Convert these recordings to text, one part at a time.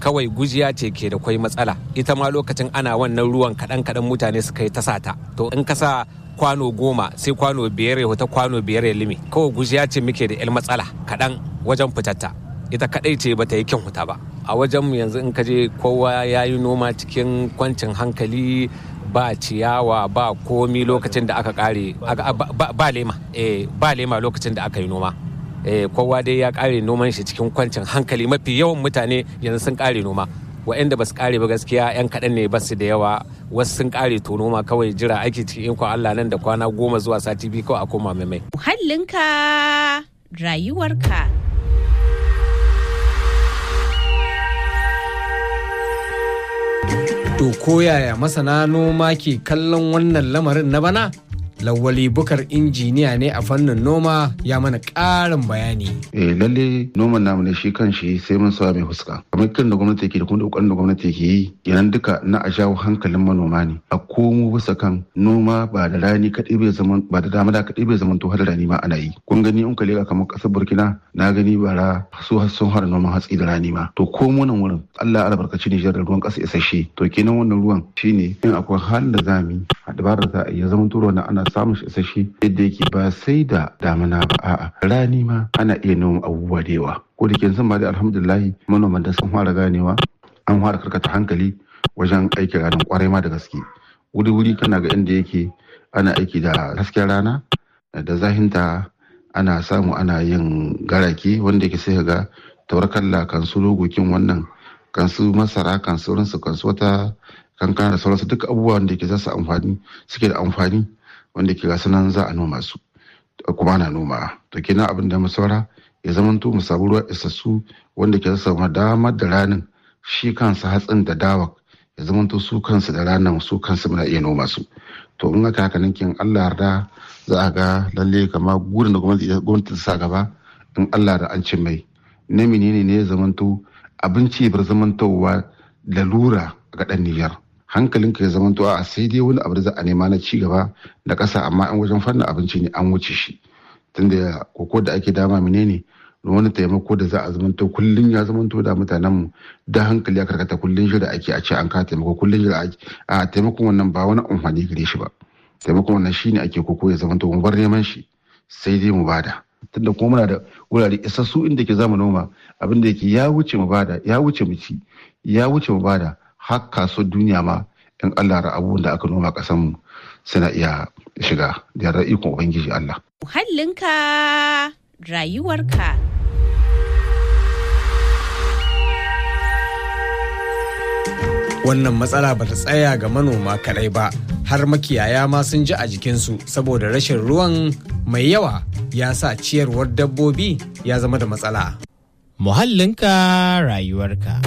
kawai gujiya ce ke da kwai matsala ita ma lokacin ana wannan ruwan kaɗan kaɗan mutane suka yi ta sata to in ka sa kwano goma sai kwano biyar ya wata kwano biyar ya limi kawai gujiya ce muke da 'yan matsala kaɗan wajen fitatta ita kaɗai ce bata yi kyan huta ba a wajen mu yanzu in ka je kowa ya yi noma cikin kwancin hankali ba ciyawa ba komi lokacin da aka kare ba lema eh ba lema lokacin da aka yi noma eh kowa dai ya kare noman shi cikin kwancin hankali mafi yawan mutane yanzu sun kare noma waɗanda ba su kare ba gaskiya yan kaɗan ne ba su da yawa wasu sun kare to noma kawai jira aiki cikin ikon Allah nan da kwana goma zuwa sati biyu kawai a koma mai mai Muhallinka rayuwarka. To koyaya masana noma ke kallon wannan lamarin na bana? Lawali bukar injiniya ne a fannin noma ya mana ƙarin bayani. Eh lalle noman namu ne shi kan shi sai mun sawa mai fuska. Kamar kiran da gwamnati ke da kuma kokarin da gwamnati ke yi yanan duka na a jawo hankalin manoma ne. A komo bisa kan noma ba da rani kaɗai bai zaman ba da dama da kaɗai bai zaman to har rani ma ana yi. Kun gani in ka leka kamar ƙasar Burkina na gani bara su sun har noman hatsi da rani ma. To ko nan wurin Allah ya albarkaci Nijar da ruwan ƙasa isasshe. To kenan wannan ruwan shine in akwai halin da za mu yi a dabarar za a iya zaman to na ana samun shi isasshe yadda yake ba sai da damina ba a'a rani ma ana iya noma abubuwa da yawa ko da ke sun ba da alhamdulillahi manoman da sun fara ganewa an fara karkata hankali wajen aiki ranar kwarai ma da gaske wuri wuri kana ga inda yake ana aiki da hasken rana da zahinta ana samu ana yin garake wanda yake sai ga taurakalla kan su logokin wannan kan su masara kan sauransu kan su wata kankana da sauransu duk abubuwan da ke za su amfani suke da amfani wanda ke gasu nan za a noma su kuma ana noma to kenan abin da mu saura ya zamanto mu samu ruwa isassu wanda ke samu damar da ranin shi kansa hatsin da dawa ya zamanto su kansu da ranar su kansu muna iya noma su to in aka haka nan kin Allah yarda za a ga lalle kama gurin da gwamnati ta sa gaba in Allah da an cin mai na menene ne ya zamanto abinci bar zamantowa lalura ga dan Nijar hankalinka ya zamanto a sai dai wani abu da za a nema na ci gaba da ƙasa amma an wajen fannin abinci ne an wuce shi tunda koko da ake dama menene wani taimako da za a zamanto kullum ya zamanto da mutanen mu da hankali ya karkata kullum shi da ake a ce an ka taimako kullum shi da ake a taimakon wannan ba wani amfani gare shi ba taimakon wannan shine ake koko ya zamanto mu bar neman shi sai dai mu bada tunda kuma muna da wurare isassu inda ke zama noma abin da yake ya wuce mu bada ya wuce mu ci ya wuce mu bada har kasuwar duniya ma in Allah ra abubuwan da aka noma ƙasar mu suna iya shiga da yarda ikon ubangiji Allah Muhallinka rayuwarka. Wannan matsala ba ta tsaya ga manoma kadai ba, har makiyaya ma sun ji a jikinsu saboda rashin ruwan mai yawa ya sa ciyarwar dabbobi ya zama da matsala. Muhallinka rayuwarka.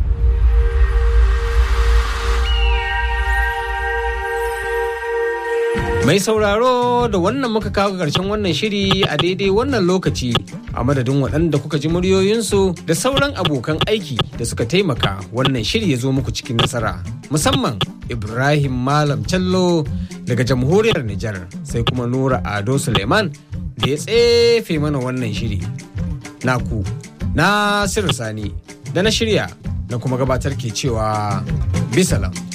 Mai sauraro da wannan muka kawo ƙarshen wannan shiri a daidai wannan lokaci a madadin waɗanda kuka ji muryoyinsu da sauran abokan aiki da suka taimaka wannan shiri ya zo muku cikin nasara musamman Ibrahim Malam Callo daga jamhuriyar Nijar sai kuma Nura Ado Suleiman da ya tsefe mana wannan shiri. Naku, Nasiru Sani da na shirya na kuma gabatar ke cewa bisalam.